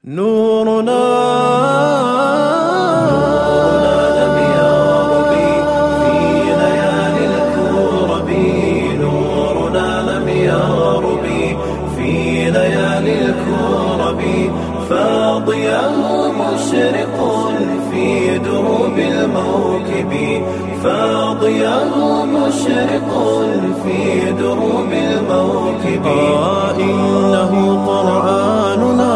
نورنا لم يرب في ليالي الكرب نورنا لم يرب في ليالي الكرب فاضياه مشرق في دروب الموكب فاضياه مشرق في دروب الموكب آه إنه قرآننا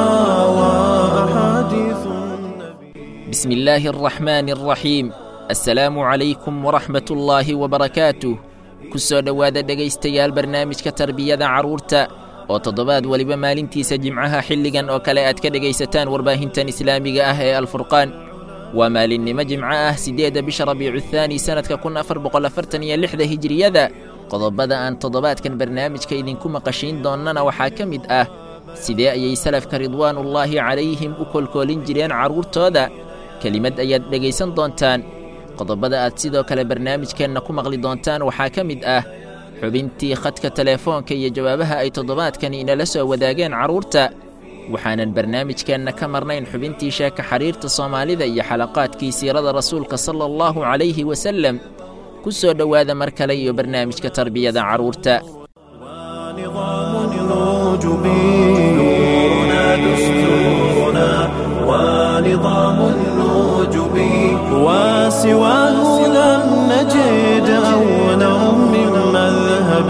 وأحاديث النبي بسم الله الرحمن الرحيم assalaamu calaykum waraxmat ullaahi wabarakaatuh ku soo dhowaada dhegaystayaal barnaamijka tarbiyada carruurta oo toddobaad weliba maalintiisa jimcaha xilligan oo kale aad ka dhegaysataan warbaahintan islaamiga ah ee alfurqaan waa maalinnimo jimco ah siddeedda bisha rabiicu thaani sannadka kun afar boqol afartan iyo lixda hijiriyada qodobada aan toddobaadkan barnaamijka idinku maqashiin doonnana waxaa ka mid ah sidee ayay salafka ridwaanullaahi calayhim u kolkoolin jireen carruurtooda kelimad ayaad dhegaysan doontaan qodobada aad sidoo kale barnaamijkeenna ku maqli doontaan waxaa ka mid ah xubintii khadka teleefoonka iyo jawaabaha ay toddobaadkani inala soo wadaageen carruurta waxaanan barnaamijkeenna ka marnayn xubintii sheeka xiriirta soomaalida iyo xalaqaadkii siirada rasuulka sala allahu calayhi wasalem ku soo dhowaada mar kale iyo barnaamijka tarbiyada carruurta ونظام الوجب نورنا دستورنا ونظام الوجب وسواه لم نجد أولا من مذهب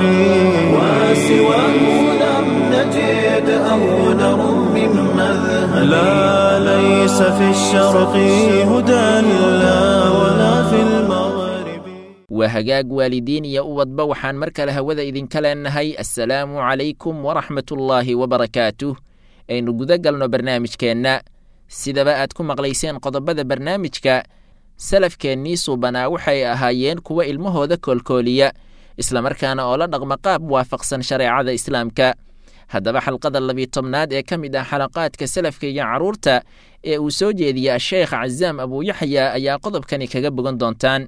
وسواه لم نجد أولا من مذهب لا ليس في الشرق هدى لا ولا في المغرب waa hagaag waalidiin iyo ubadba waxaan mar kale hawada idinka leenahay assalaamu calaykum waraxmatullaahi wabarakaatuh aynu guda galno barnaamijkeenna sidaba aad ku maqlayseen qodobada barnaamijka salafkeennii suubanaa waxay ahaayeen kuwa ilmahooda koolkooliya islamarkaana oo la dhaqma qaab waafaqsan shareecada islaamka haddaba xalqada labiyo tobnaad ee ka mid ah xalaqaadka salafka iyo carruurta ee uu soo jeediya asheekh casaam abuuyaxya ayaa qodobkani kaga bogan doontaan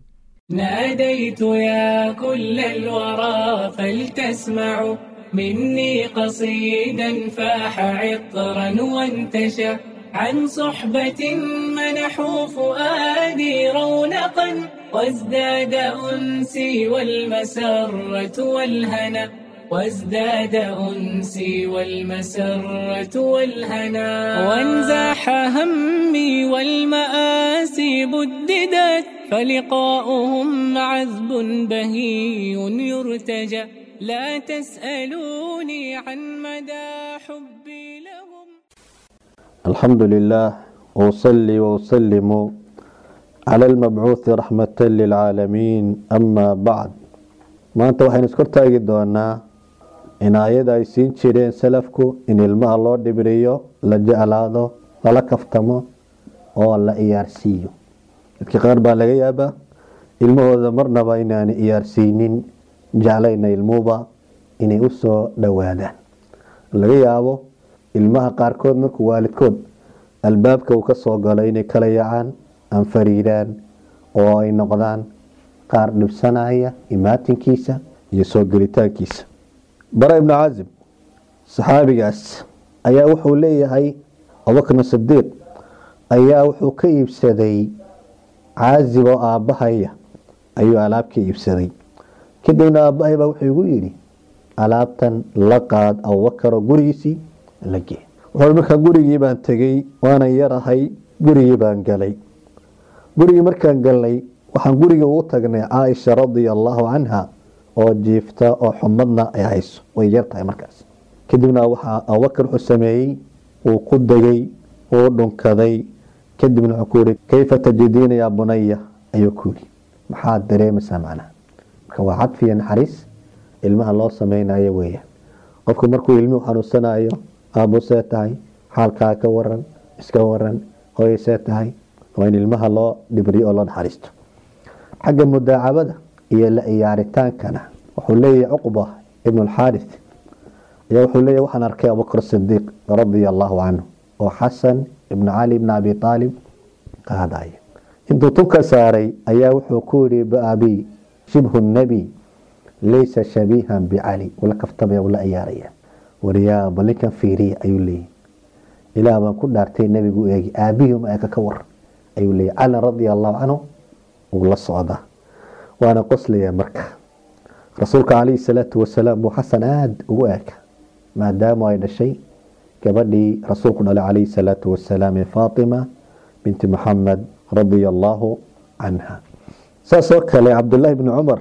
ناديت يا كل الورى فلتسمعوا مني قصيدا فاح عطرا وانتشى عن صحبة منحوا فؤادي رونقا وازداد أنسي والمسرة والهنا وازداد أنسي والمسرة والهنا وانزاح همي والمآسي بددت فلقاؤهم عذب بهي يرتجى لا تسألوني عن مدى حبي لهم الحمد لله وأصلي وأسلم على المبعوث رحمة للعالمين أما بعد maanta waxaynu iskor taagi doonaa inaayada ay siin jireen salafku in ilmaha loo dhibriyo la jeclaado lala kaftamo oo la iyaarsiiyo dadka qaar baa laga yaabaa ilmahooda marnaba inaana iyaarsiinin jeclayna ilmuhuba inay u soo dhowaadaan laga yaabo ilmaha qaarkood markuu waalidkood albaabka uu ka soo galo inay kala yacaan anfariiraan oo ay noqdaan qaar dhibsanaya imaatinkiisa iyo soo gelitaankiisa bara ibnu caazib saxaabigaas ayaa wuxuu leeyahay abubakrin sidiiq ayaa wuxuu ka iibsaday caazib oo aabbahaya ayuu alaab ka iibsaday kadibna aabbahay baa wuxuu igu yidhi alaabtan la qaad abubakaroo gurigiisii la gee wuxuu markaa gurigii baan tegey waanan yarahay gurigii baan galay gurigii markaan galnay waxaan guriga ugu tagnay caaisha radia allaahu canha oo jiifta oo xumadna ay hayso way yartahay markaas kadibna waxaa abubakar wuxuu sameeyey uu ku degay uu dhunkaday kadibna wuxuu ku yihi kayfa tajidiina yaa bunaya ayuu ku yidhi maxaad dareemaysaa macnaha marka waa cadfiya naxariis ilmaha loo sameynayo weeyaan qofku markuu ilmuhu xanuunsanayo aabbu see tahay xaalkaa ka waran iska waran hooyay see tahay waa in ilmaha loo dhibriyo oo loo naxariisto xagga mudaacabada iyo la iyaaritaankana wuxuu leeyahay cuqba ibnu alxaarith ayaa wuxuu leeyahy waxaan arkay abubakr sidiiq radia allaahu canhu oo xasan ibnu cali ibni abi aalib qaadaya intuu tubka saaray ayaa wuxuu ku yihi baabi shibhu nebi laysa shabiihan bicali ula kaftamaya ula iyaaraya waryaa bal ninkan fiiriya ayuu leeyahy ilaah baan ku dhaartay nebigu u eegi aabihii uma eka ka war ayuu leeyay cali radia allahu canhu wuu la socdaa waana qoslaya marka rasuulka calayhi salaatu wasalaam buu xasan aada ugu eeka maadaama ay dhashay gabadhii rasuulku dhalay calayhi salaatu wasalaam ee faatima binti muxamed radia allaahu canha saasoo kale cabdullaahi bni cumar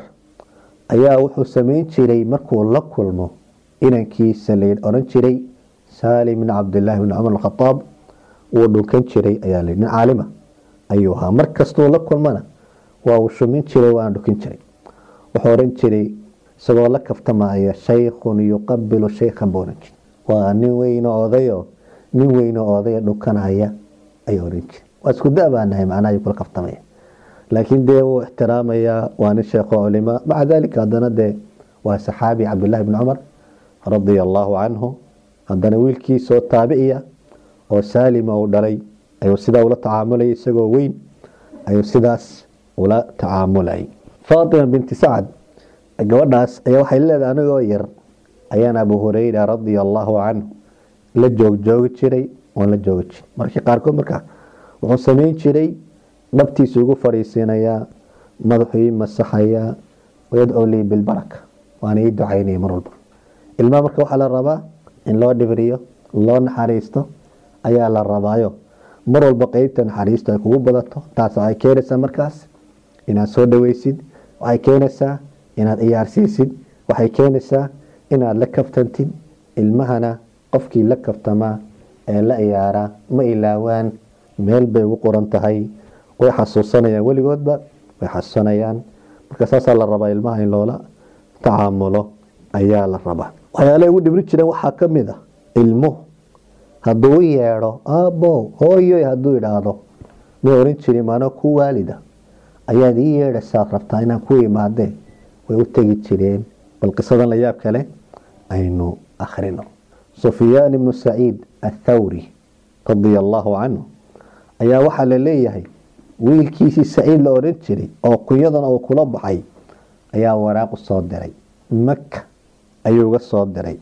ayaa wuxuu sameyn jiray markuu la kulmo inankiisa la odhan jiray saalim bn cabdillaahi bni cumar alkhadaab wuu dhunkan jiray ayaa la nin caalima ayuu ahaa mar kastuu la kulmana waa uu shumin jiray waana dhukin jiray wuxuu odhan jiray isagoo la kaftamaya shaykhun yuqabilu shaykhan buu odhan jiray waa nin weyno odayo nin weyno odaya dhukanaya ayuu odhan jiray waa isku da baanahay macnaha ayuu kula kaftamaya laakiin dee wuu ixtiraamayaa waa nin sheekho culima maca dalika haddana dee waa saxaabi cabdullaahi bni cumar radia allaahu canhu haddana wiilkiisoo taabiciya oo saalima uu dhalay ayuu sidaa ula tacaamulaya isagoo weyn ayuu sidaas ula tacaamulayay faatima binti sacad gabadhaas ayaa waxay leedahay anigoo yar ayaan abu hureyra radia allaahu canhu la joogjoogi jiray oon la joogi jiray markii qaarkood markaa wuxuu sameyn jiray dhabtiisu igu fadhiisiinayaa madaxuu ii masaxayaa wayadcuu lii bilbaraka waana ii ducaynaya mar walba ilmaha marka waxaa la rabaa in loo dhibriyo loo naxariisto ayaa la rabaayo mar walba qeybta naxariisto ay kugu badato taas waxay keenaysaa markaas inaad soo dhaweysid waxay keenaysaa inaad ciyaarsiisid waxay keenaysaa inaad la kaftantid ilmahana qofkii la kaftamaa ee la ciyaaraa ma ilaawaan meel bay ugu qoran tahay way xasuusanayaan weligoodba way xasuusanayaan marka saasaa la rabaa ilmaha in loola tacaamulo ayaa la rabaa waxyaalaha ugu dhibri jireen waxaa ka mid a ilmuhu hadduu u yeedho aabbo hooyoy hadduu idhaahdo may oran jirin maano ku waalida ayaad ii yeedhaysaad rabtaa inaan ku imaadee way u tegi jireen bal qisadan la yaab kale aynu akhrino sufyaan ibnu saciid athawri radia allaahu canhu ayaa waxaa la leeyahay wiilkiisii saciid la odhan jiray oo kunyadana uu kula baxay ayaa waraaqu soo diray maka ayuu ga soo diray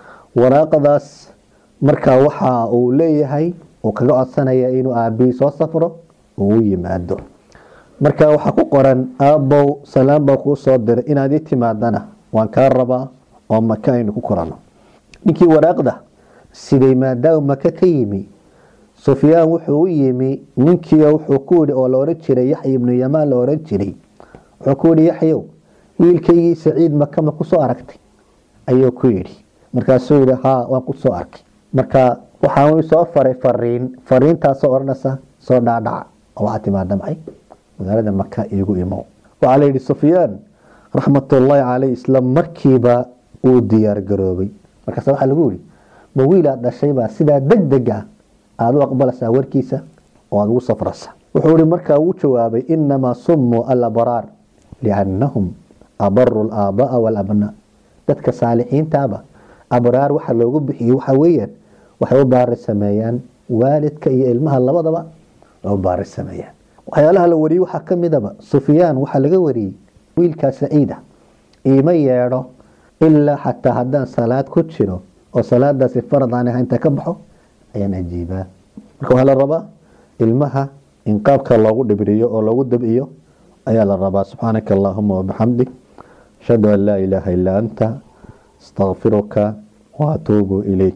waraaqadaas markaa waxa uu leeyahay uu kaga codsanaya inuu aabihii soo safro uu u yimaado marka waxaa ku qoran aabbow salaam baa kuu soo diray inaad ii timaadana waan kaa rabaa oo maka aynu ku korano ninkii waraaqda siday maadaama maka ka yimi sufyaan wuxuu u yimi ninkii wuxuu ku yidhi oo la ohan jiray yaxya ibnu yamaan la ohan jiray wuxuu ku yidhi yaxyow wiilkaygii saciid maka ma kusoo aragtay ayuu ku yidhi markaasuu yidhi haa waan ku soo arkay marka waxaan soo faray fariin fariintaasoo odhanaysa soo dhaadhaca oo waxaa timaada maxay magaalada maka iigu imow waxaa la yidhi sufyaan raxmatullaahi caleyh isla markiiba uu diyaar garoobay markaas waxaa lagu yidhi ma wiilaad dhashaybaa sidaa deg deg ah aada u aqbalaysaa warkiisa oo aada ugu safraysa wuxuu ihi markaa uu jawaabay inamaa sumuu alabraar liannahum abaru laaabaa walabnaa dadka saalixiintaaba abraar waxa loogu bixiyey waxa weeyaan waxay u baari sameeyaan waalidka iyo ilmaha labadaba u baari sameeyaan waxyaalaha la wariyey waxaa ka midaba sufyaan waxaa laga wariyey wiilkaa saciida iima yeedho ilaa xataa haddaan salaad ku jiro oo salaadaasi farad aan ahayn inta ka baxo ayaan ajiibaa marka waxaa la rabaa ilmaha in qaabka loogu dhibriyo oo loogu dabciyo ayaa la rabaa subxaanaka allahuma wabixamdik ashhadu an laa ilaaha illaa anta astaqfiruka waatuubu ilayk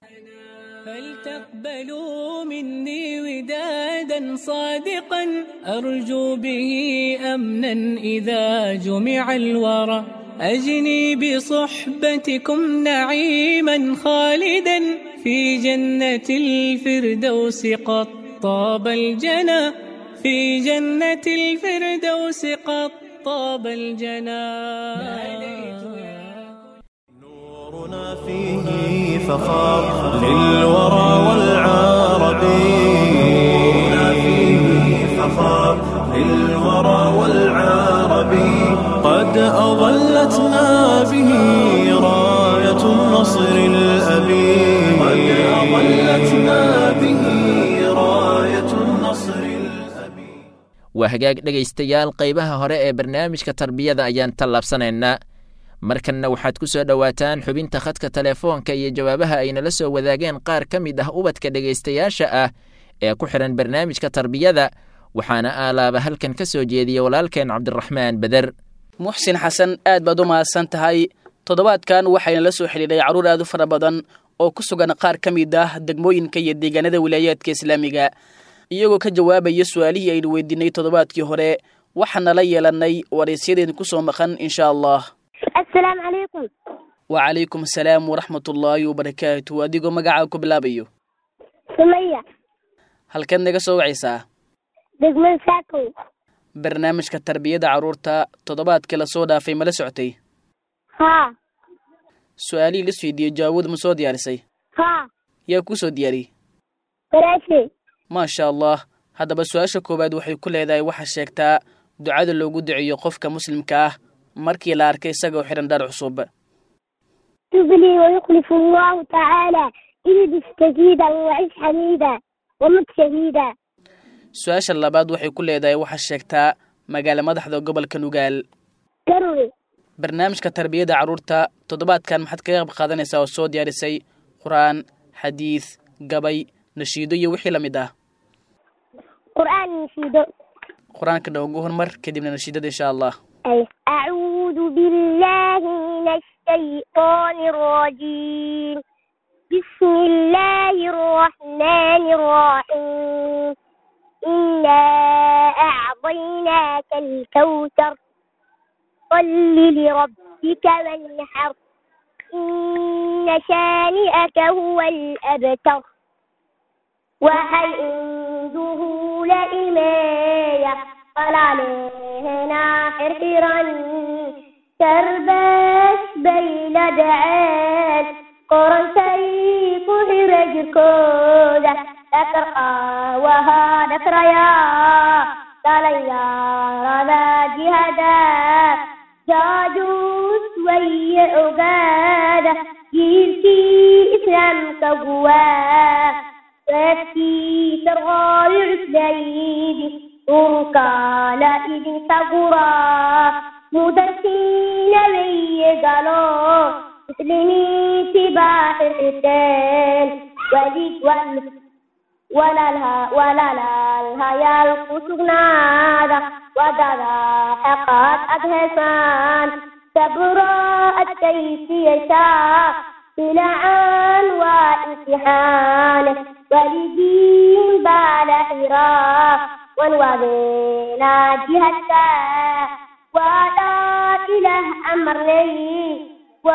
فلتقبلوا مني ودادا صادقا أرجو به أمنا إذا جمع الورى أجني بصحبتكم نعيما خالدا في جنة الفردوس قد طاب الجنى في جنة الفردوس قد طاب الجنى نورنا فيه فخار للورى والعرب نورنا فيه فخار للورى والعرب قد أظلتنا به راية النصر الأبي قد أظلتنا به راية النصر الأبي waa hagaag dhegaystayaal qaybaha hore ee barnaamijka tarbiyada ayaan tallaabsanaynaa markanna waxaad ku soo dhowaataan xubinta khadka telefoonka iyo jawaabaha ay nala soo wadaageen qaar ka mid ah ubadka dhegaystayaasha ah ee ku xidhan barnaamijka tarbiyada waxaana aalaaba halkan ka soo jeediya walaalkeen cabdiraxmaan beder muxsin xasan aad baad u mahadsan tahay toddobaadkan waxayna la soo xidhiidhay carruur aad u fara badan oo ku sugan qaar ka mid ah degmooyinka iyo deegaanada wilaayaadka islaamiga iyagoo ka jawaabaya su-aalihii aynu weydiinay toddobaadkii hore waxaana la yeelannay waraysyadeen ku soo maqan insha allah assalaamu calaykum wacalaykum asalaam waraxmatullaahi wabarakaatu adigoo magacaa ku bilaabayo sumaya halkeed naga soo wacaysaa degmada saakow barnaamijka tarbiyada carruurta toddobaadkii lasoo dhaafay mala socotay haa su-aalihii lis weydiiyey jawaabooda ma soo diyaarisay haa yaa kuu soo diyaariyey walaashay maasha allah haddaba su-aasha koowaad waxay ku leedahay waxaa sheegtaa ducada loogu duceeyo qofka muslimka ah markii la arkay isagoo xidhan dhar cusub تبلي ويخلف الله تعالى البس جديدا وعش حميدا ومت شهيدا su-aasha labaad waxay ku leedahay waxaa sheegtaa magaalo madaxda gobolka nugaal قروي barnaamijka tarbiyada carruurta toddobaadkan maxaad kaga qayb qaadanaysaa oo soo diyaarisay qur-aan xadiid gabay nashiido iyo wixii la mid ah قرآن نشيده qur-aanka noogu hormar kadibna nashiidada insha allah أي أعوذ بالله من الشيطان الرجيم بسم الله الرحمن الرحيم إنا أعطيناك الكوثر صل لربك وانحر إن شانئك هو الأبتر وعنده لإماية قال علينا حرحرا تربس بين دعان قرن سيف حرج كودا ذكر وها ذكر يا قال يا رضا جهدا جاجوس وي عبادة جيلتي إسلام كقواه وفي ترغال عسليد وكان إذن صبرا مدرسين لي قالوا مسلمي سباح القتال وليد وال ولا لها ولا لها يلقص نادا ودادا حقات أدهسان صبرا التيس يشاء بلعان وامتحان والدين بعد حراء ونوذينا جهتا ولا إله أمرني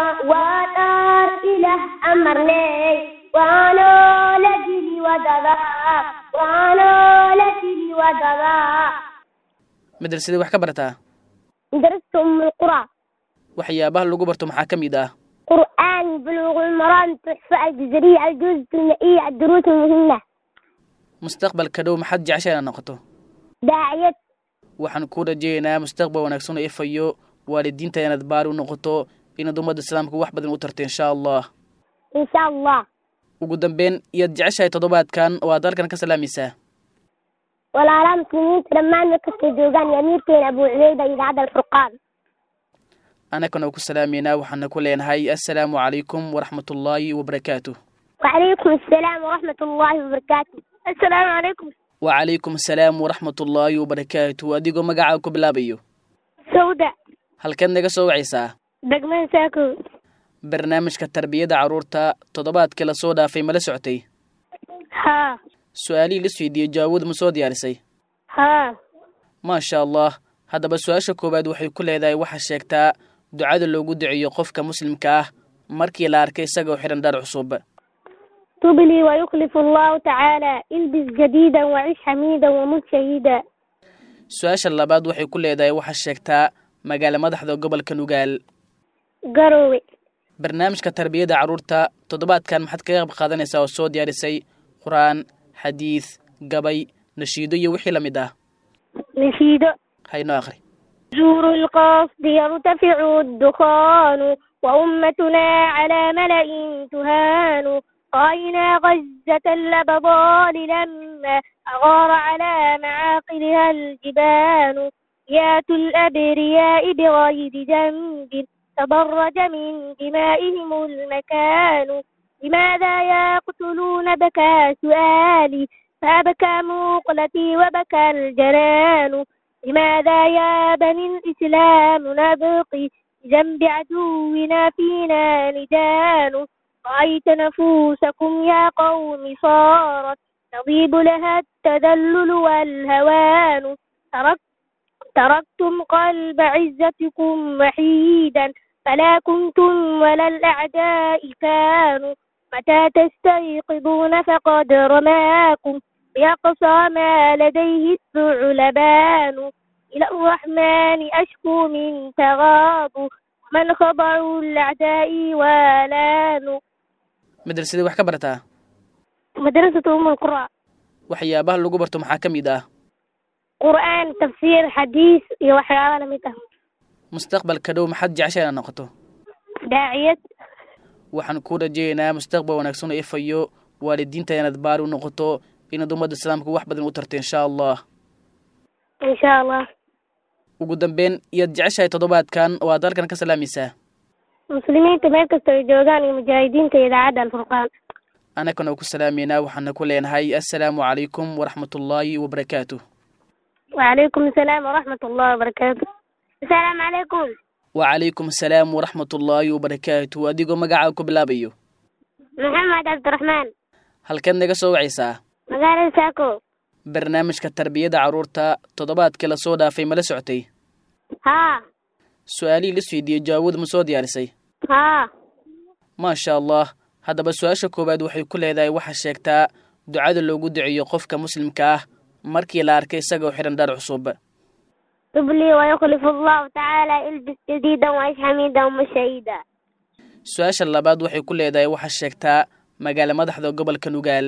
ولا إله أمرني وانا لجلي ودغا وانا لجلي ودغا madrasadii wax ka barataa درست أم القرى waxyaabaha lagu barto maxaa ka mid ah قرآن بلوغ المرام تحفة الجزرية الجزء المائية الدروس المهمة mustaqbalka dhow maxaad jecesha inaad noqoto داعية waxaan ku rajeeynaa mustaqbal wanaagsan oo ifayo waalidiinta inaad baari u noqoto inaad ummadda islaamka wax badan u tarto insha allah إن شاء الله ugu dambeyn iyaad jeceshahay toddobaadkan oo aad halkan ka salaamaysaa ولا لا مسلمين لما نكفي دوغان يميرتين أبو عبيدة إذاعة الفرقان annagana oo ku salaameynaa waxaana ku leenahay assalaamu calaykum waraxmatullaahi wabarakaatuh وعليكم السلام ورحمة الله وبركاته السلام عليكم wacalaykum asalaam waraxmatullaahi wabarakaatuh adigoo magacaa ku bilaabayo سودة halkeed naga soo wacaysaa دقمان ساكو barnaamijka tarbiyada carruurta toddobaadkii lasoo dhaafay mala socotay ها su-aalihii lis weydiiyey jawaabooda ma soo diyaarisay ها maasha allah haddaba su-aasha koowaad waxay ku leedahay waxaa sheegtaa ducada loogu duceeyo qofka muslimka ah markii la arkay isagoo xidhan dhar cusub تبلي ويخلف الله تعالى البس جديدا وعيش حميدا ومت شهيدا su-aasha labaad waxay ku leedahay waxaa sheegtaa magaalo madaxda gobolka nugaal قروي barnaamijka tarbiyada carruurta toddobaadkan maxaad kaga qayb qaadanaysaa oo soo diyaarisay qur-aan xadiid gabay nashiido iyo wixii la mid ah نشيد haynoo akhri زور القصد يرتفع الدخان وأمتنا على ملأ تهان رأينا غزة اللبضان لما أغار على معاقلها الجبان يات الأبرياء بغير ذنب تضرج من دمائهم المكان لماذا يقتلون بكى سؤالي فأبكى مقلتي وبكى الجنان لماذا يا بني الإسلام نبقي بجنب عدونا فينا لجان رأيت نفوسكم يا قوم صارت تضيب لها التدلل والهوان ترك تركتم قلب عزتكم وحيدا فلا كنتم ولا الأعداء كانوا متى تستيقظون فقد رماكم بأقصى ما لديه الثعلبان إلى الرحمن أشكو من تغاض من خضع الأعداء ولان madrasadii wax ka barataa مدرسة أم القرى waxyaabaha lagu barto maxaa ka mid ah قرآن تفسير حديث iyo waxyaaba la mid ah mustaqbalka dhow maxaad jecesha inaad noqoto daaciyad waxaan kuu rajaynayaa mustaqbal wanaagsan oo ifayo waalidiinta inaad baari u noqoto inaad ummadda islaamka wax badan u tarto insha allah insha allah ugu dambeyn iyaad jeceshahay toddobaadkan oo aad halkan ka salaamaysaa muslimiinta meel kasta ay joogaan iyo mujaahidiinta iyo idaacadda alfurqaan annagana ku salaameynaa waxaana ku leenahay assalaamu calaykum waraxmatullaahi wabarakaatuh وعليكم السلام ورحمة الله وبركاته السلام عليكم wacalaykum asalaam waraxmatullaahi wabarakaatuh adigoo magacaaga ku bilaabayo محمد عبد الرحمن halkeed naga soo wacaysaa مقالة ساكو barnaamijka tarbiyada carruurta toddobaadkii lasoo dhaafay ma la socotay ها su-aalihii la weydiiyey jawaabooda ma soo diyaarisay ها maasha allah haddaba su-aasha koowaad waxay ku leedahay waxaa sheegtaa ducada loogu duceeyo qofka muslimka ah markii la arkay isagoo xidhan dhar cusub تب لي ويخلف الله تعالى البس جديدا وعيش حميدا ومشيدا su-aasha labaad waxay ku leedahay waxaa sheegtaa magaala madaxda gobolka nugaal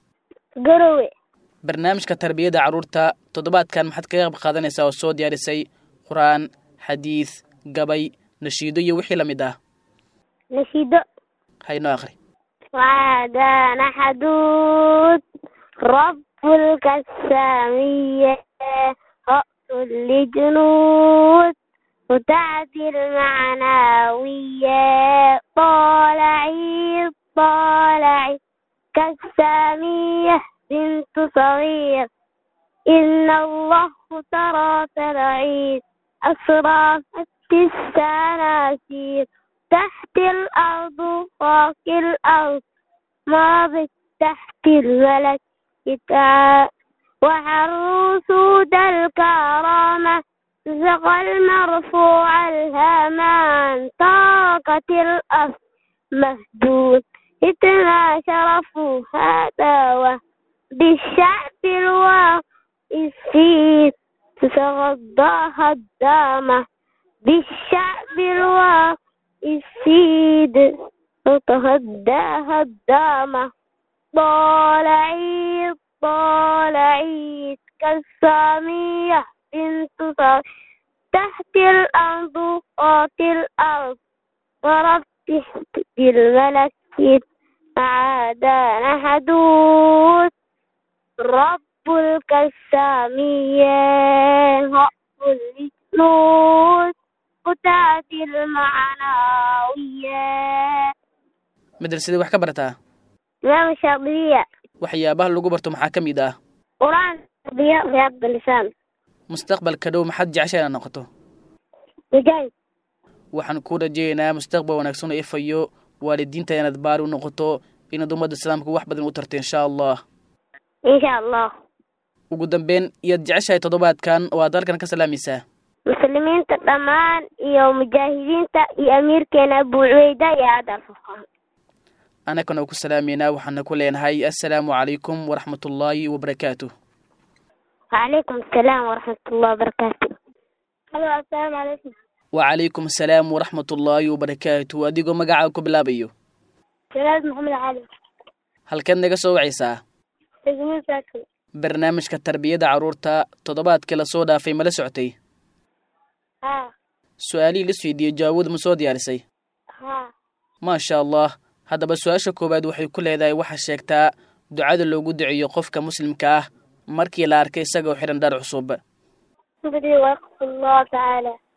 قروي barnaamijka tarbiyada carruurta toddobaadkan maxaad kaga qayb qaadanaysaa oo soo diyaarisay qur-aan xadiid gabay nashiido iyo wixii la mid ah نشيد haynoo akhri وعدان حدود رب الكسامية رأس لجنود وتعدي المعنوية طالعي طالعي كالسامية بنت صغير إن الله ترى ترعيد أسرافت السناسير تحت الأرض فوق الأرض ماضي تحت الملك يتعا وحروس ذا الكرامة زق المرفوع الهامان طاقة الأرض مهدود اتنا شرف هذا بالشعب الواقفين تتغضاها الدامة بالشعب الواقفين تتهداها الدامة طالعي طالعي كالسامية بنت صار تحت الأرض فوق الأرض ضربت الملك معادان حدود رب الكسامية رب الجنود قتات المعنوية madrasadii wax ka barataa إمام الشاطبية waxyaabaha lagu barto maxaa ka mid ah قرآن تربية رياض اللسان mustaqbalka dhow maxaad jecesha inaad noqoto مجاهد waxaan kuu rajaynayaa mustaqbal wanaagsan oo ifayo waalidiinta inaad baari u noqoto inaad ummadda islaamka wax badan u tarto insha allah إن شاء الله ugu dambeyn iyaad jeceshahay toddobaadkan oo aad halkan ka salaamaysaa muslimiinta dhammaan iyo mujaahidiinta iyo amiirkeena abu cubeyda iyo cadal furqaan annagana oo ku salaameynaa waxaana ku leenahay assalaamu calaykum waraxmatullaahi wabarakaatuh وعليكم السلام ورحمة الله وبركاته هلو السلام عليكم wacalaykum asalaam waraxmatullaahi wabarakaatuh adigoo magacaaga ku bilaabayo جلال محمد علي halkeed naga soo wacaysaa تجميل ساكن barnaamijka tarbiyada carruurta toddobaadkii lasoo dhaafay ma la socotay ها su-aalihii la weydiiyey jawaabooda ma soo diyaarisay ها maasha allah haddaba su-aasha koowaad waxay ku leedahay waxaa sheegtaa ducada loogu duceeyo qofka muslimka ah markii la arkay isagoo xidhan dhar cusub بدي ويقف الله تعالى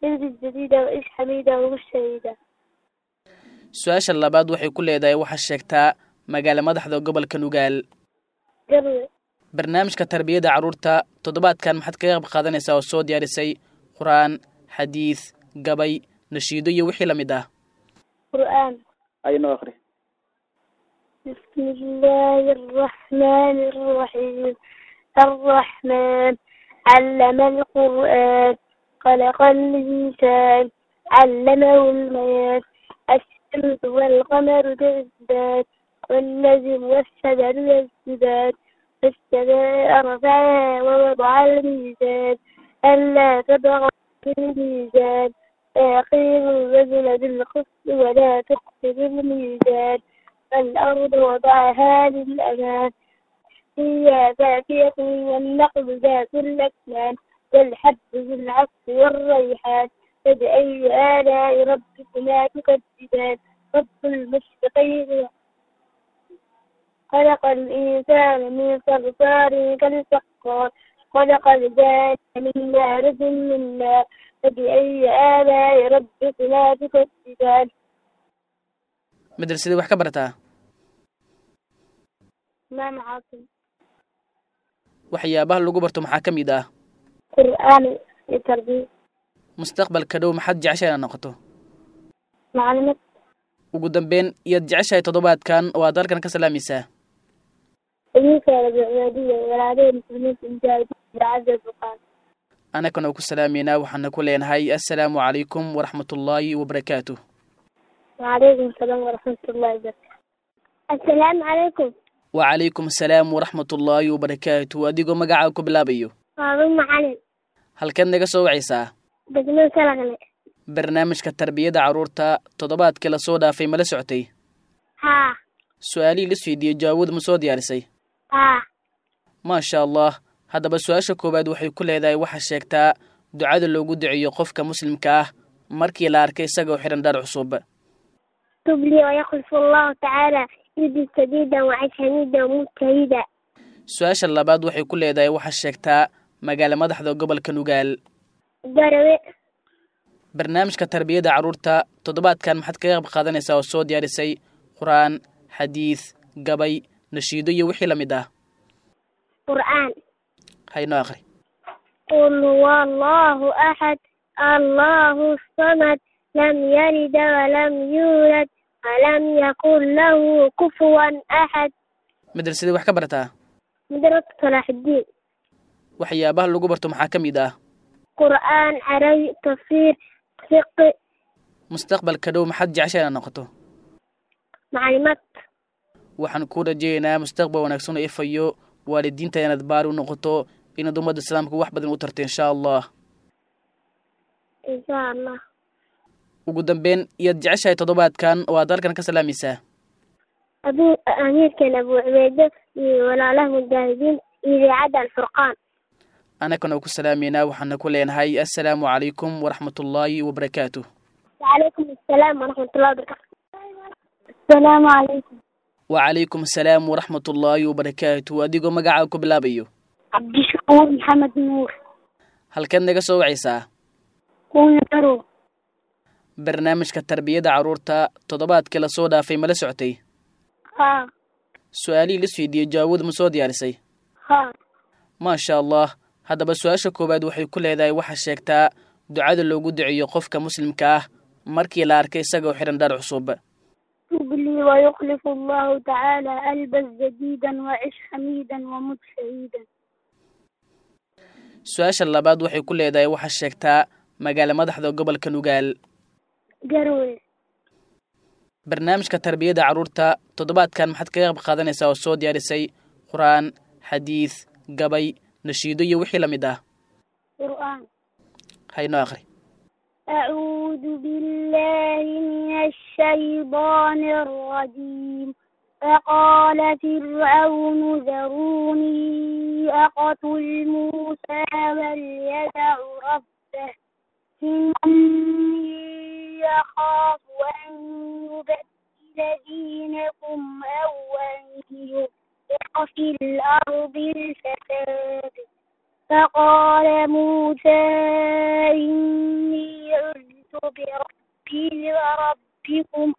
البس جديدا وعيش حميدا ومت شهيدا su-aasha labaad waxay ku leedahay waxaa sheegtaa magaalo madaxda gobolka nugaal قبل barnaamijka tarbiyadda carruurta toddobaadkan maxaad kaga qayb qaadanaysaa oo soo diyaarisay qur-aan xadiid gabay nashiido iyo wixii la mid ah قرآن aynoo aqri بسم الله الرحمن الرحيم الرحمن علم القرآن خلق الإنسان علمه البيان الشمس والقمر بإثبات والنجم والشجر يسجدان فالسماء رفعها ووضع الميزان ألا تبغى في الميزان فيقيم الرجل بالقسط ولا تخسر الميزان الأرض وضعها للأمان هي فاكهة والنقل ذات الأكمام والحب ذو العصف والريحان فبأي آلاء ربكما تكذبان رب المشرقين خلق الإنسان من صلصال كالفخار خلق الجان من مارد من نار فبأي آلاء ربكما تكذبان madrasadii wax ka barataa إمام عاصم waxyaabaha lagu barto maxaa ka mid ah قرآن للتربية mustaqbalka dhow maxaad jeceshahay inaad noqoto معلومات ugu dambeyn iyaad jeceshahay toddobaadkan oo aad halkan ka salaamaysaa إذنك يا رب العبادية والعادية المسلمين في المجاهدين بعز الفقار anagana ku salaameynaa waxaana ku leenahay assalaamu calaykum waraxmatullaahi wabarakaatuh وعليكم السلام ورحمة الله وبركاته السلام عليكم wacalaykum asalaam waraxmatullaahi wabarakaatuh adigoo magacaaga ku bilaabayo هارون معلم halkeed naga soo wacaysaa دقمين سلغلي barnaamijka tarbiyadda carruurta toddobaadkii lasoo dhaafay mala socotay ها su-aalihii la weydiiyey jawaabud ma soo diyaarisay ها maasha allah haddaba su-aasha koowaad waxay ku leedahay waxaa sheegtaa ducada loogu duceeyo qofka muslimka ah markii la arkay isagoo xidhan dhar cusub تب لي ويخلف الله تعالى البس جديدا وعيش حميدا وموت شهيدا su-aasha labaad waxay ku leedahay waxaa sheegtaa magaalo madaxda gobolka nugaal قروي barnaamijka tarbiyadda carruurta toddobaadkan maxaad kaga qayb qaadanaysaa oo soo diyaarisay qur-aan xadiid gabay nashiido iyo wixii la mid ah قرآن haynoo aqri قل هو الله أحد الله الصمد لم يلد ولم يولد ولم يكن له كفوا أحد madrasadii wax ka barataa مدرسة صلاح الدين waxyaabaha lagu barto maxaa ka mid ah قرآن عربي تفسير فقه mustaqbalka dhow maxaad jeceshay inaad noqoto معلومات waxaan ku rajaynaynaa mustaqbal wanaagsan oo ifayo waalidiinta inaad baari u noqoto inaad ummadda islaamka wax badan u tarto insha allah إن شاء الله ugu dambeyn iyaad jeceshahay toddobaadkan oo aad halkan ka salaamaysaa أبو أمير كان أبو عبيدة ولا له مجاهدين إذاعة الفرقان anagana ku salaameynaa waxaana ku leenahay assalaamu calaykum waraxmatullaahi wabarakaatuh وعليكم السلام ورحمة الله وبركاته السلام عليكم wacalaykum asalaam waraxmatullaahi wabarakaatuh adigoo magacaaga ku bilaabayo عبد الشكور محمد نور halkeed naga soo wacaysaa كون يرو barnaamijka tarbiyadda carruurta toddobaadkii lasoo dhaafay mala socotay ها su-aalihii la weydiiyey jawaabud ma soo diyaarisay ها maasha allah haddaba su-aasha koowaad waxay ku leedahay waxaa sheegtaa ducada loogu duceeyo qofka muslimka ah markii la arkay isagoo xidhan dhar cusub تب لي ويخلف الله تعالى ألبس جديدا وعش حميدا ومت شهيدا su-aasha labaad waxay ku leedahay waxaa sheegtaa magaalo madaxda gobolka nugaal قروي barnaamijka tarbiyadda carruurta toddobaadkan maxaad kaga qayb qaadanaysaa oo soo diyaarisay qur-aan xadiid gabay nashiido iyo wixii la mid ah قرآن haynoo aqri أعوذ بالله من الشيطان الرجيم فقال فرعون ذروني أقتل موسى وليدع ربه إني يخاف أن يبدل دينكم أو أن يلقى في الأرض الفساد فقال موسى إني بربي وربكم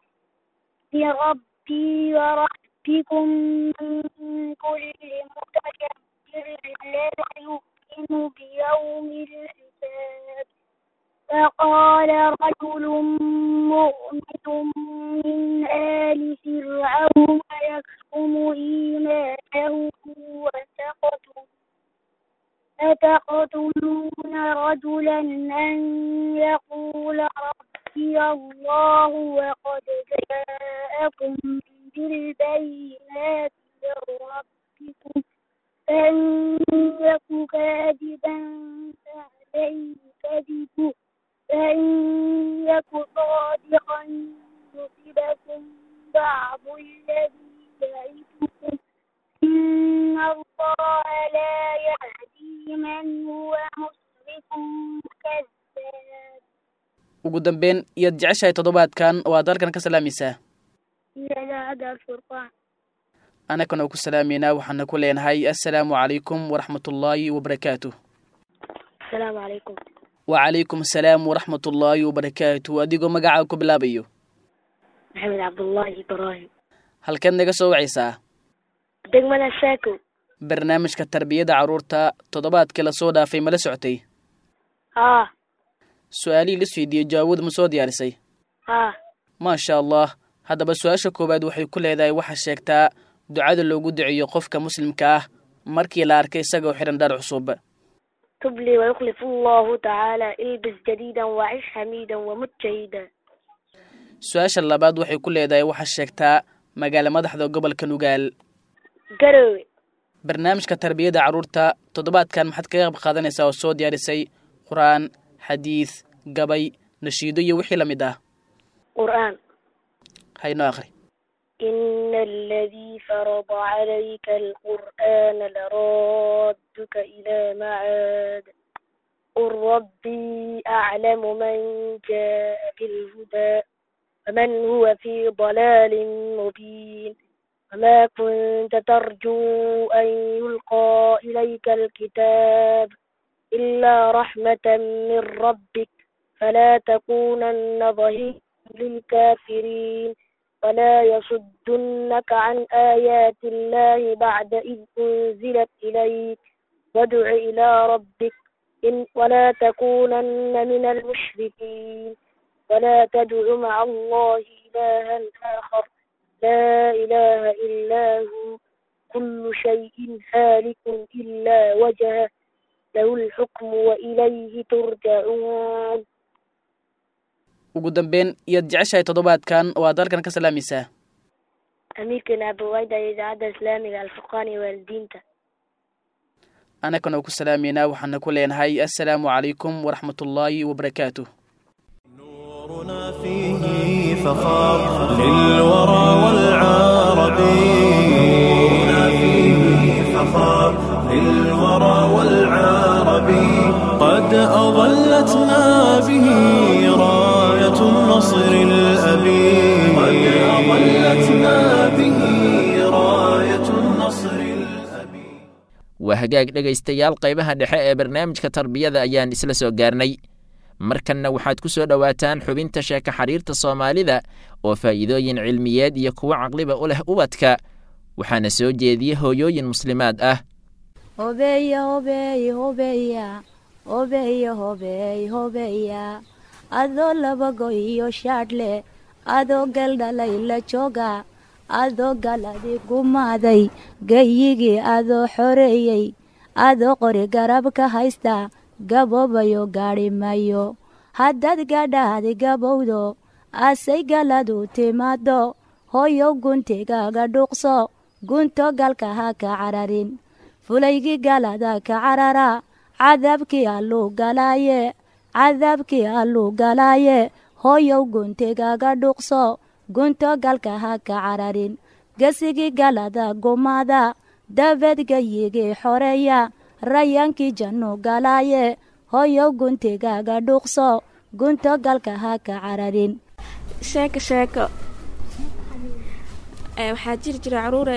بربي وربكم من كل متكبر لا يؤمن بيوم الحساب فقال رجل مؤمن من آل فرعون يكتم إيمانه وتقتل أتقتلون رجلا أن يقول ربي الله وقد جاءكم بالبينات من ربكم فإن يك كاذبا فعليه كذبه فإن يك صادقا يصبكم بعض الذي يعدكم إن الله لا يهدي من هو مسرف كذاب ugu dambeyn iyaad jeceshahay toddobaadkan oo aad halkan ka salaamaysaa إذا الفرقان annagana ku salaameynaa waxaana ku leenahay assalaamu calaykum waraxmatullaahi wabarakaatuh السلام عليكم wacalaykum asalaam waraxmatullaahi wabarakaatuh adigoo magacaa ku bilaabayo محمد عبد الله إبراهيم halkeed naga soo wacaysaa دقمنا الساكو barnaamijka tarbiyada carruurta toddobaadkii lasoo dhaafay mala socotay ها su-aalihii la weydiiyey jawaabooda ma soo diyaarisay ها maasha allah haddaba su-aasha koowaad waxay ku leedahay waxaa sheegtaa ducada loogu duceeyo qofka muslimka ah markii la arkay isagoo xidhan dhar cusub تبلي ويخلف الله تعالى البس جديدا وعش حميدا ومت شهيدا su-aasha labaad waxay ku leedahay waxaa sheegtaa magaala madaxda gobolka nugaal قروي barnaamijka tarbiyada carruurta toddobaadkan maxaad kaga qayb qaadanaysaa oo soo diyaarisay qur-aan xadiid gabay nashiido iyo wixii la mid ah قرآن haynoo akhri إن الذي فرض عليك القرآن لرادك إلى معاد قل ربي أعلم من جاء بالهدى ومن هو في ضلال مبين وما كنت ترجو أن يلقى إليك الكتاب إلا رحمة من ربك فلا تكونن ظهيرا للكافرين ولا يصدنك عن آيات الله بعد إذ أنزلت إليك وادع إلى ربك إن ولا تكونن من المشركين ولا تدع مع الله إلها آخر لا إله إلا هو كل شيء هالك إلا وجهه له الحكم وإليه ترجعون ugu dambeyn iyaad jeceshahay toddobaadkan oo aad halkan ka salaamaysaa أميركنا بويدا إذاعة إسلامية الفقاني والدينتا annagana ku salaameynaa waxaana ku leenahay assalaamu calaykum waraxmatullaahi wabarakaatuh نورنا فيه فخار للورى والعرب نورنا فيه فخار للورى والعرب قد أظلتنا به راية النصر الأبي قد أظلتنا به راية النصر الأبي waa hagaag dhegaystayaal qaybaha dhexe ee barnaamijka tarbiyada ayaan isla soo gaarnay markanna waxaad ku soo dhowaataan xubinta sheeka xariirta soomaalida oo faa'iidooyin cilmiyeed iyo kuwo caqliba u leh ubadka waxaana soo jeediya hooyooyin muslimaad ah hobeya hobeey hobeya hobeya hobeey hobeya adoo laba go iyo shaadhle adoo galdhalay la jooga adoo galadi gumaaday gayigii adoo xoreeyey adoo qori garab ka haysta gaboobayo gaadhi mayo haddaad gadhaadi gabowdo asay galadu timaado hoyow guntigaaga dhuuqso gunto galka ha ka cararin fulaygii galada ka carara cadaabkii alluu galaaye cadaabkii alluu galaaye hoyow guntigaaga dhuuqso gunto galka ha ka cararin gesigii galada gumaada dabeed gayigii xoreeya rayaankii jannu galaaye hoyow guntigaaga dhuuqso gunto galka ha ka cararin sheeko sheeko waxaa jiri jira caruure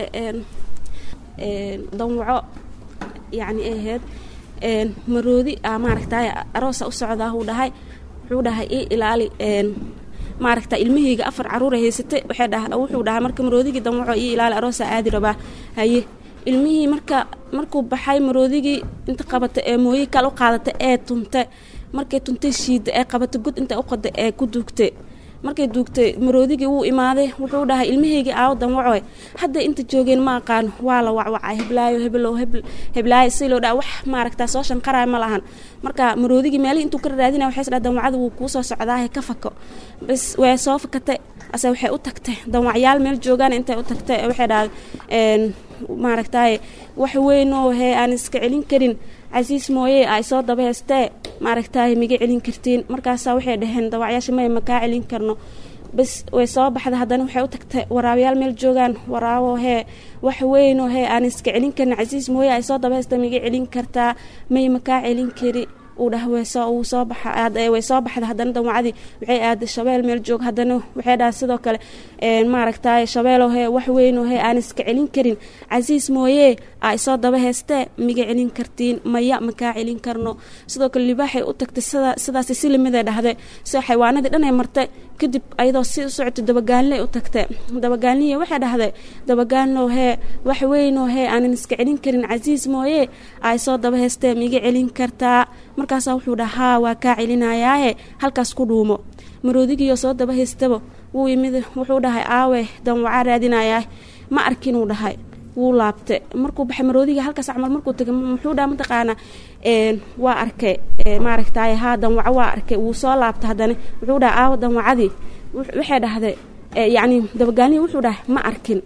danwaco yacni ahayd maroodi a maaragtay aroosa u socdaa uu dhahay wuxuu dhahay ii ilaali maaragta ilmahayga afar caruura haysatay waxay dhaha wuxuu dhahaa marka maroodigii damwaco ii ilaali aroosa aadi rabaa haye ilmihii marka markuu baxay maroodigii inta qabata ee mooye kale u qaadata ee tunta markay tuntay shiida ee qabata god inta u qada ee ku duugtay markay duugtay maroodigii wuu imaaday wuxuu dhahay ilmahaygii aawo damwacoy hadda inta joogeen ma aqaan waa la wacwacay heblaayo heblow heblaayo si loo dhaa wax maaragtaa soo shanqaraay ma lahan marka maroodigii meelihii intuu ka raadinaya waxay isdhaa damwacada wuu kuu soo socdaahe ka fako bas way soo fakatay ase waxay u tagtay damwacyaal meel joogaan intay u tagtay waxay dhahay maaragtaaye wax weynoo hee aan iska celin karin casiis mooye ay soo daba heystee maaragtaaye miga celin kartiin markaasaa waxay dhaheen dawacyaasha maya makaa celin karno bas way soo baxda haddana waxay u tagtay waraabayaal meel joogaan waraabo hee wax weynoo hee aan iska celin karin casiis mooye ay soo daba heystee miga celin kartaa may makaa celin kari uu dhah wuu soo baxa way soo baxda haddana damwacadii waxay aaday shabeel meel joog haddana waxay dhaha sidoo kale maaragtaaye shabeelow hee wax weynoo hee aan iska celin karin casiis mooye ay soo daba heystee miga celin kartiin maya makaa celin karno sidoo kale libaaxay u tagtay sida sidaasi si limida dhahday sida xayawaanadii dhanay martay kadib ayadoo si u socotay dabagaanley u tagtay dabagaanliya waxay dhahday dabagaanlow hee wax weynoo hee aanan iska celin karin casiis mooye ay soo daba heystee miga celin kartaa markaasaa wuxuu dhahaa waa kaa celinayaaye halkaas ku dhuumo maroodigiyoo soo daba haystaba wuu yimid wuxuu dhahay aawe danwacaa raadinayaa ma arkinuu dhahay wuu laabtay markuu baxay maroodiga halkaas camal markuu tagay muxuu dhaha mataqaanaa waa arkay maaragtaaye haa danwaco waa arkay wuu soo laabtay haddana wuxuu dhahay aawo danwacadii waxay dhahday yacni dabagaalnihii wuxuu dhahay ma arkin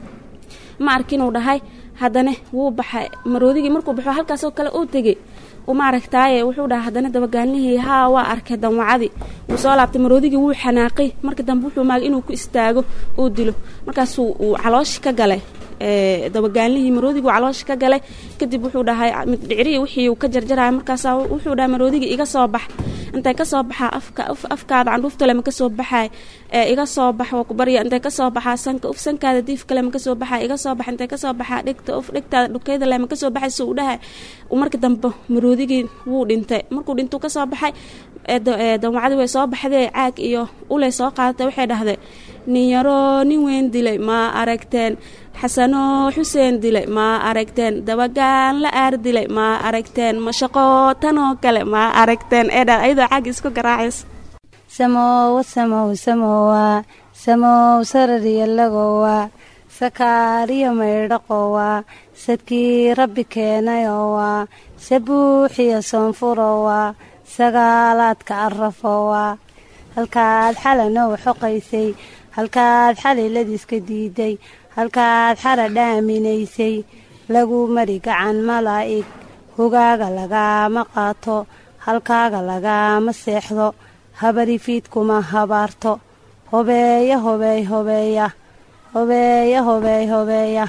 ma arkinuu dhahay haddana wuu baxay maroodigii markuu baxo halkaasoo kale uu tegey maaragtaaye wuxuu dhaha haddana dabagaalnihii haa waa arkay danwacadii wuu soo laabtay maroodigii wuu xanaaqay marka dambe wuxuu maagay inuu ku istaago uu dilo markaasuu uu calooshi ka galay dabagaalnihii maroodigii uu calooshi ka galay kadib wuxuu dhahay middhicrii wixii uu ka jarjaraya markaasaa wuxuu dhahay maroodigii iga soo bax intay ka soo baxaa afka afkaada candhuuftale ma ka soo baxaay iga soo bax waa ku barya intay ka soo baxaa sanka uf sankaada diif kale ma ka soo baxaa iga soo bax intay ka soo baxaa dhegta uf dhegtaada dhukeyda le ma ka soo baxay suu dhahay marka dambe maroodigii wuu dhintay markuu dhintuu ka soo baxay danwacadii way soo baxdee caag iyo uley soo qaadatay waxay dhahday nin yaroo nin weyn dilay ma aragteen xasanoo xuseen dilay ma aragteen dabagaan la aar dilay ma aragteen mashaqoo tanoo kale ma aragteen eedha ayadoo caag isku garaacaysa samowa samow samowa samow sarariyalagowa sakaariyo maydhaqowa sadkii rabbi keenayowa sabuuxiyo soonfurowa sagaalaadka arafowa halkaad xalanow xoqaysay halkaad xaliladiiska diiday halkaad xara dhaaminaysay lagu mari gacan malaa'ig hogaaga lagaama qaato halkaaga lagaama seexdo habarifiidkuma habaarto hobeeya hobeey hobeeya hobeeya hobeey hobeeya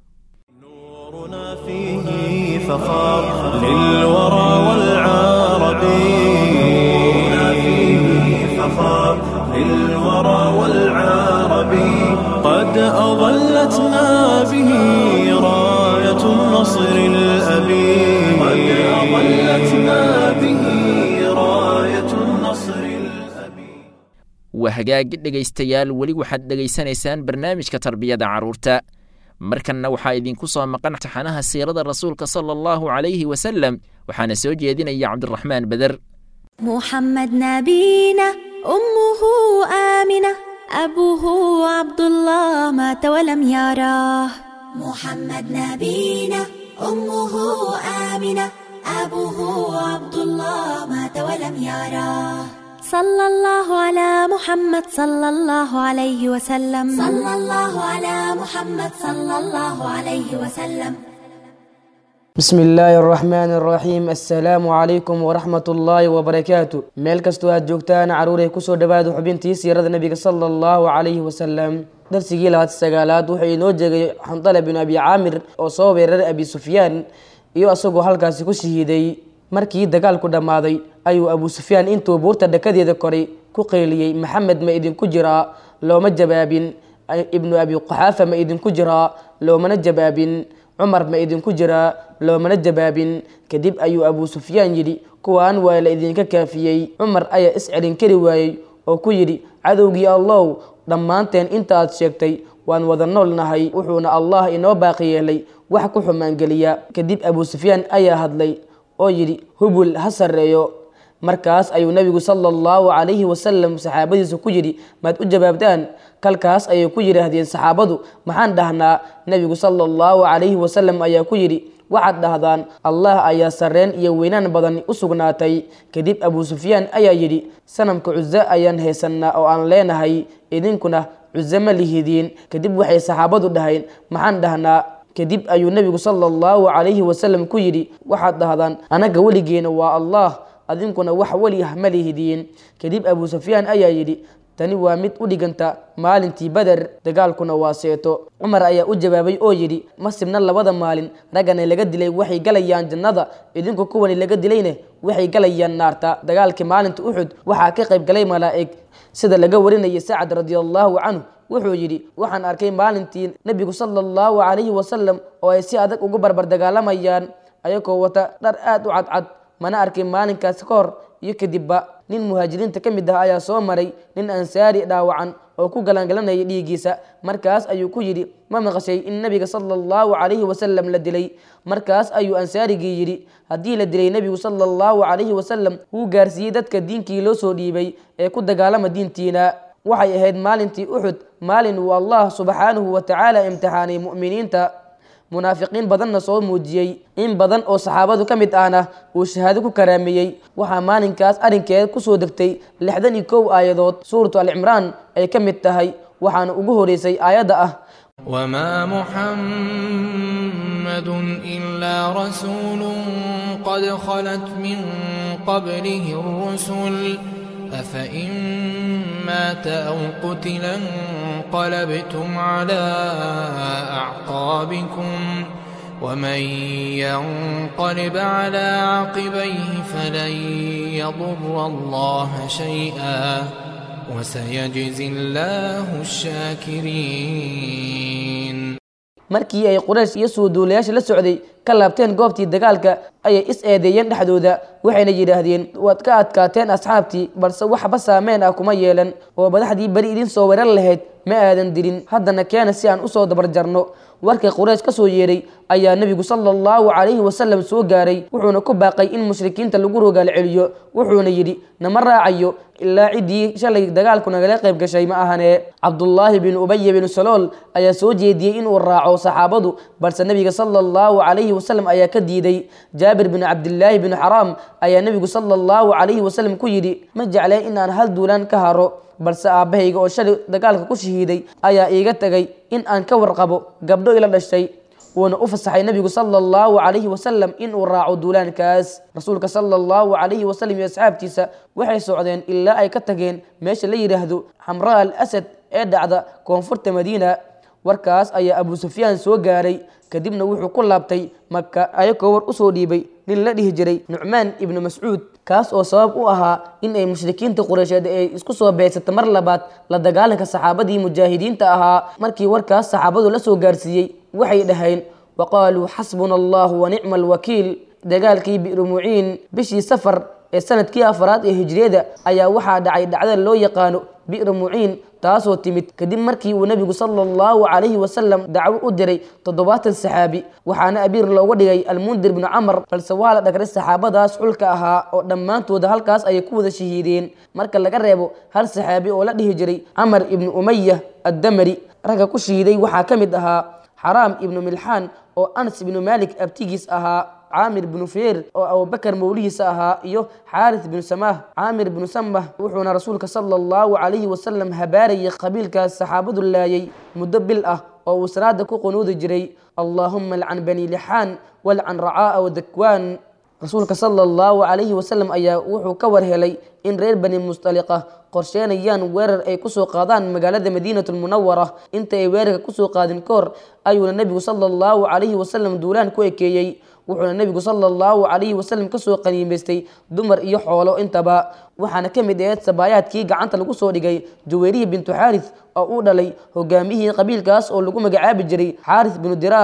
فيه فخار للورى والعرب نورنا فيه فخار للورى والعرب قد أظلتنا به راية النصر الأبي قد أظلتنا به راية النصر الأبي waa hagaag dhegaystayaal weli waxaad dhegaysanaysaan barnaamijka tarbiyada carruurta markanna waxaa idinku soo maqan taxanaha siirada rasuulka sala allahu calayhi wasalem waxaana soo jeedinaya cabdiraxmaan beder محمد نبينا أمه آمنة أبوه عبد الله مات ولم يراه محمد نبينا أمه آمنة أبوه عبد الله مات ولم يراه صلى الله على محمد صلى الله عليه وسلم صلى الله على محمد صلى الله عليه وسلم بسم الله الرحمن الرحيم السلام عليكم ورحمة الله وبركاته meel kastoo aad joogtaan caruuray kusoo dhawaada xubintii siirada nabiga sala allahu calayhi wasalam darsigii labaad sagaalaad wuxuu inoo jeegay xandala bin abi caamir oo soo weeraray abi sufyaan iyo isagoo halkaasi ku shahiiday markii dagaalku dhammaaday ayuu abu sufyaan intuu buurta dhakadeeda koray ku qeyliyey maxamed ma idinku jiraa looma jawaabin ibnu abi qaxaafa ma idinku jiraa loomana jawaabin cumar ma idinku jiraa loomana jawaabin kadib ayuu abuu sufyaan yidhi kuwaan waa la idinka kaafiyey cumar ayaa iscelin kari waayey oo ku yidhi cadowgii allow dhammaanteen intaaad sheegtay waan wada nool nahay wuxuuna allah inoo baaqi yeelay wax ku xumaangeliya kadib abuu sufyaan ayaa hadlay oo yidhi hubul ha sarreeyo markaas ayuu nebigu sala allahu calayhi wasalam saxaabadiisa ku yidhi maad u jawaabtaan kalkaas ayay ku yidhaahdeen saxaabadu maxaan dhahnaa nebigu sala allahu calayhi wasalam ayaa ku yidhi waxaad dhahdaan allah ayaa sarreen iyo weynaan badan u sugnaatay kadib abuu sufyaan ayaa yidhi sanamka cuso ayaan haysannaa oo aan leenahay idinkuna cuso ma lihidiin kadib waxay saxaabadu dhaheen maxaan dhahnaa kadib ayuu nebigu sala allahu calayhi wasalam ku yidhi waxaad dhahdaan anaga weligeena waa allah adinkuna wax weli ah ma lihidiin kadib abuu sufyaan ayaa yidhi tani waa mid u dhiganta maalintii beder dagaalkuna waa seeto cumar ayaa u jawaabay oo yidhi ma sibna labada maalin raggana laga dilay waxay galayaan jannada idinku kuwani laga dilayne waxay galayaan naarta dagaalkii maalinta uxud waxaa ka qayb galay malaa'ig sida laga warinayay sacad radiallahu canhu wuxuu yidhi waxaan arkay maalintii nebigu sala allahu calayhi wasalam oo ay si adag ugu barbar dagaalamayaan ayagoo wata dhar aada u cadcad mana arkin maalinkaas ka hor iyo kadibba nin muhaajiriinta ka mid ah ayaa soo maray nin ansaari dhaawacan oo ku galangalanayay dhiiggiisa markaas ayuu ku yidhi ma maqashay in nebiga sala allahu calayhi wasalam la dilay markaas ayuu ansaarigii yidhi haddii la dilay nebigu sala allahu calayhi wasalam wuu gaarsiiyey dadka diinkii loo soo dhiibay ee ku dagaalama diintiina waxay ahayd maalintii uxud maalin uu allah subxaanahu wa tacaala imtixaanay mu'miniinta munaafiqiin badanna soo muujiyey in badan oo saxaabadu ka mid ahna uu shahaado ku karaameeyey waxaa maalinkaas arrinkeed kusoo degtay lixdan iyo kow aayadood suuratu alcimraan ay ka mid tahay waxaana ugu horeysay aayadda ah وما محمد إلا رسول قد خلت من قبله الرسل أفإن مات أو قتل انقلبتم على أعقابكم ومن ينقلب على عقبيه فلن يضر الله شيئا وسيجزي الله الشاكرين markii ay quraysh iyo suuduulayaasha la socday ka laabteen goobtii dagaalka ayay is eedeeyeen dhexdooda waxayna yidhaahdeen waad ka adkaateen asxaabtii balse waxba saameen ah kuma yeelan oo madaxdii beri idin soo weerar lahayd ma aadan dilin haddana keena si aan usoo dabarjarno warkii quraysh ka soo yeeray ayaa nebigu sala allahu calayhi wasalam soo gaaray wuxuuna ku baaqay in mushrikiinta lagu rogaal celiyo wuxuuna yidhi nama raacayo ilaa ciddii shalay dagaalku nagala qayb gashay ma ahane cabdullaahi bin ubaya bin salool ayaa soo jeediyey inuu raaco saxaabadu balse nebiga sala allahu calayhi wasalam ayaa ka diiday jaabir bin cabdillaahi bin xaraam ayaa nebigu sala allahu calayhi wasalam ku yidhi ma jecleen in aan hal duulaan ka haro balse aabbahayga oo shalay dagaalka ku shahiiday ayaa iiga tegay in aan ka warqabo gabdho ila dhashay wuuna u fasaxay nebigu sala allahu calayhi wasalam inuu raaco duulaankaas rasuulka sala allahu calayhi wasalam iyo asxaabtiisa waxay socdeen ilaa ay ka tageen meesha la yidhaahdo xamraa al asad ee dhacda koonfurta madiina warkaas ayaa abuu sufyaan soo gaaray kadibna wuxuu ku laabtay maka ayagoo war usoo dhiibay nin la dhihi jiray nucmaan ibnu mascuud kaas oo sabab u ahaa in ay mushrikiinta qureysheed ay isku soo beegsata mar labaad la dagaalanka saxaabadii mujaahidiinta ahaa markii warkaas saxaabadu la soo gaarsiiyey waxay dhaheen wa qaaluu xasbuna allahu wa nicma alwakiil dagaalkii bi'rumuciin bishii safar ee sanadkii afaraad ee hijriyada ayaa waxaa dhacay dhacda loo yaqaano bi'ra muciin taasoo timid kadib markii uu nebigu sala allahu calayhi wasalam dacwo u diray toddobaatan saxaabi waxaana abiir looga dhigay almundir bnu camar balse waa la dhagray saxaabadaas xulka ahaa oo dhammaantooda halkaas ayay ku wada shahiideen marka laga reebo hal saxaabi oo la dhihi jiray camar ibnu umaya addamari ragga ku shahiiday waxaa ka mid ahaa xaraam ibnu milxaan oo anas ibnu maalik abtigiis ahaa caamir bnu feer oo abubakar mawlihiisa ahaa iyo xaaris bnu samaah caamir bnu samah wuxuuna rasuulka sala allahu calayhi wasalam habaarayay qabiilkaas saxaabadu laayay muddo bil ah oo uu salaada ku qunuudi jiray allaahuma alcan bani lixaan walcan racaa'a wadakwaan rasuulka sala allahu calayhi wasalam ayaa wuxuu ka war helay in reer bani mustaliqa qorsheenayaan weerar ay kusoo qaadaan magaalada madiinatu lmunawara inta ay weerarka kusoo qaadin ka hor ayuuna nebigu sala allahu calayhi wasalam duulaan ku ekeeyey wuxuuna nebigu sala allahu calayhi wasalam kasoo qaniimaystay dumar iyo xoolo intaba waxaana ka mid aheed sabaayaadkii gacanta lagu soo dhigay jaweerihi bintu xaaris oo uu dhalay hogaamiyihii qabiilkaas oo lagu magacaabi jiray xaaris binu diraar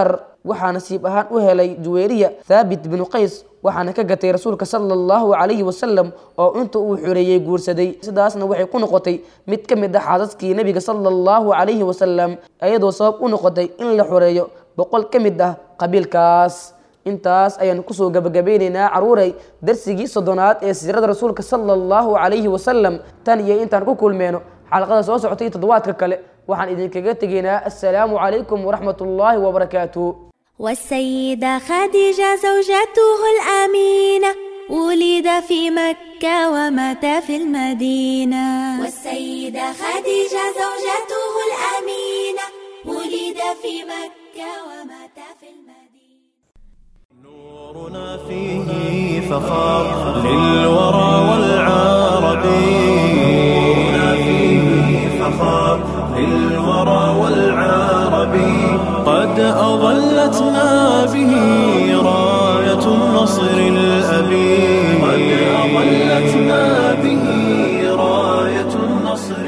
waxaa nasiib ahaan u helay juweyriya thaabit binu qays waxaana ka gatay rasuulka sala allahu calayhi wasalam oo inta uu xoreeyey guursaday sidaasna waxay ku noqotay mid ka mid ah xaasaskii nebiga sala allahu calayhi wasalam iyadoo sabab u noqotay in la xoreeyo boqol ka mid ah qabiilkaas intaas ayaan kusoo gabagabeyneynaa caruuray darsigii soddonaad ee siirada rasuulka sala allahu calayhi wasalam tan iyo intaan ku kulmeyno xalaqada soo socotay toddobaadka kale waxaan idinkaga tegaynaa assalaamu calaykum waraxmat ullaahi wabarakaatuh والسيدة خديجة زوجته الأمينة ولد في مكة ومات في المدينة والسيدة خديجة زوجته الأمينة ولد في مكة ومات في المدينة نورنا فيه فخار للورى والعرب نورنا فيه فخار للورى والعرب قد أظلتنا به راية النصر الأبي قد أظلتنا به راية النصر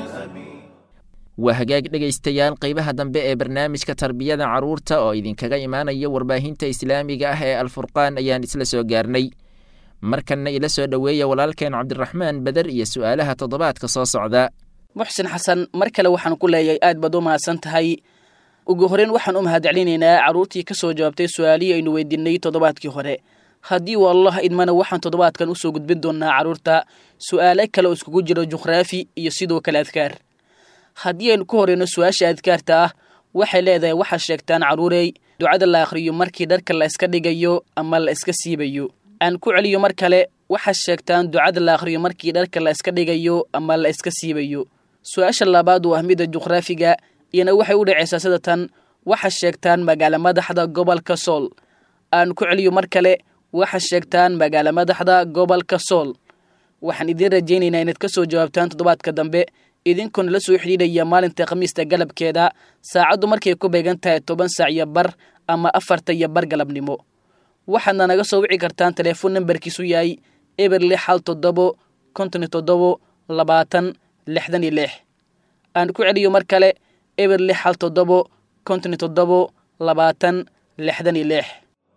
waa hagaag dhegaystayaal qaybaha dambe ee barnaamijka tarbiyada carruurta oo idinkaga imaanaya warbaahinta islaamiga ah ee alfurqaan ayaan isla soo gaarnay markanna ila soo dhoweeya walaalkeen cabdiraxmaan beder iyo su'aalaha toddobaadka soo socda muxsin xasan mar kale waxaan ku leeyahay aad baad u mahadsan tahay ugu horreyn waxaan u mahadcelinaynaa carruurtii ka soo jawaabtay su-aalihii aynu weydiinay toddobaadkii hore haddii uu allah idmana waxaan toddobaadkan usoo gudbin doonaa carruurta su'aalo kale oo iskugu jiro juqraafi iyo sidoo kale adkaar haddii aynu ku horeyno su-aasha adkaarta ah waxay leedahay waxaad sheegtaan carruurey ducada la akhriyo markii dharka la iska dhigayo ama la iska siibayo aan ku celiyo mar kale waxaad sheegtaan ducada la akhriyo markii dharka la iska dhigayo ama la iska siibayo su-aasha labaad waa midda juqraafiga iyana waxay u dhacaysaa sida tan waxaad sheegtaan magaalo madaxda gobolka sool aan ku celiyo mar kale waxaad sheegtaan magaalo madaxda gobolka sool waxaan idiin rajaynaynaa inaad ka soo jawaabtaan toddobaadka dambe idinkoona la soo xidhiidhaya maalinta khamiista galabkeeda saacaddu markay ku beegan tahay toban saac iyo bar ama afarta iyo bar galabnimo waxaadna naga soo wici kartaan teleefon nambarkiisu yahay eber lix hal toddobo konton iyo toddobo labaatan lixdan iyo lix aan ku celiyo mar kale eber lix hal toddobo konton iyo toddobo labaatan lixdan iyo lix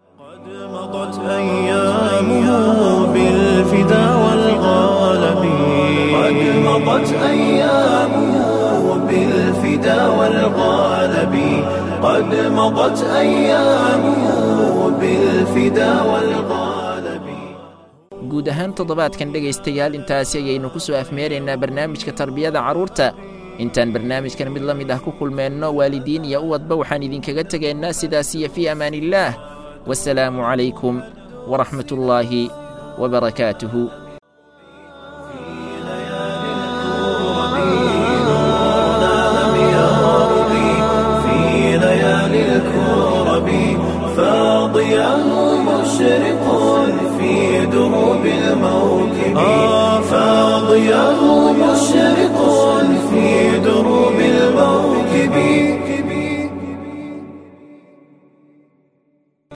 مضت أيامه بالفدا والغالب قد مضت أيامه بالفدا والغالب قد مضت أيامه بالفدا والغالب guud ahaan toddobaadkan dhegaystayaal intaasi ayaynu ku soo afmeeraynaa barnaamijka tarbiyada carruurta intaan barnaamijkan mid la mid ah ku kulmeenno waalidiin iyo uwadba waxaan idinkaga tegaynaa sidaas iyo fii amaaniillaah والسلام عليكم ورحمة الله وبركاته في ليالي الكرب فاضياه مشرق في دروب الموكب فاضياه مشرق